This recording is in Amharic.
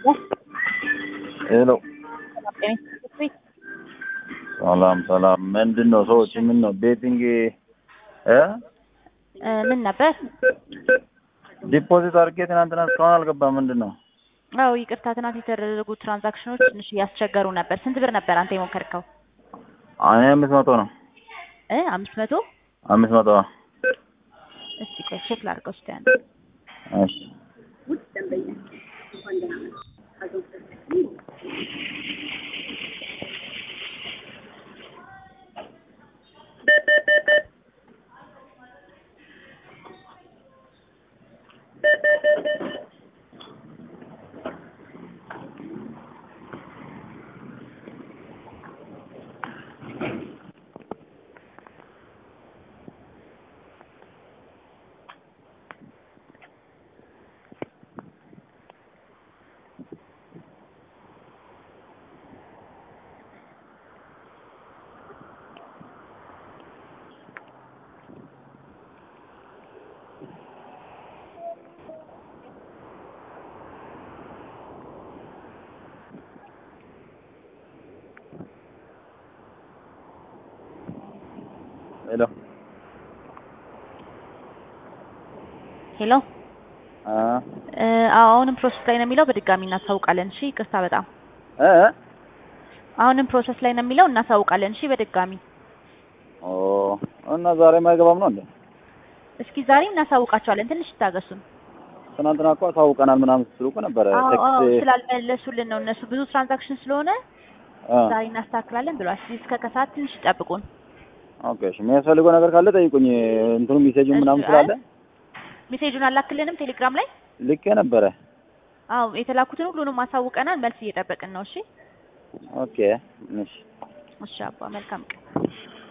ሄሎ ሰላም ሰላም። ምንድን ነው ሰዎች ምን ነው ቤቲንግ እ ምን ነበር? ዲፖዚት አድርጌ ትናንትና እስካሁን አልገባም። ምንድን ነው? አዎ ይቅርታ፣ ትናንት የተደረጉ ትራንዛክሽኖች ትንሽ እያስቸገሩ ነበር። ስንት ብር ነበር አንተ የሞከርከው? እኔ አምስት መቶ ነው። እ አምስት መቶ አምስት መቶ እስቲ ቆይ ቼክ ላድርገው እስቲ አንዴ። እሺ ሄሎ ሄሎ አ እ አዎ አሁንም ፕሮሰስ ላይ ነው የሚለው። በድጋሚ እናሳውቃለን። እሺ ይቅርታ በጣም እ አሁንም ፕሮሰስ ላይ ነው የሚለው። እናሳውቃለን። እሺ በድጋሚ ኦ እና ዛሬ ማይገባም ነው እንዴ? እስኪ ዛሬ እናሳውቃቸዋለን። ትንሽ ይታገሱን። ትናንትና እኮ አሳውቀናል ምናምን ስትሉ እኮ ነበረ። አዎ አዎ ቴክስት ስላልመለሱልን ነው እነሱ ብዙ ትራንዛክሽን ስለሆነ አ ዛሬ እናስተካክላለን ብሏል። እስኪ እስከ ከሰዓት ትንሽ ይጠብቁን። ኦኬ እሺ። የሚያስፈልገው ነገር ካለ ጠይቁኝ። እንትኑ ሜሴጁን ምናምን እሺ፣ ስላለ ሜሴጁን አላክልንም ቴሌግራም ላይ። ልኬ ነበረ። አዎ የተላኩትን ሁሉንም አሳውቀናል። መልስ እየጠበቅን ነው። እሺ ኦኬ እሺ እሺ አባ መልካም ቀን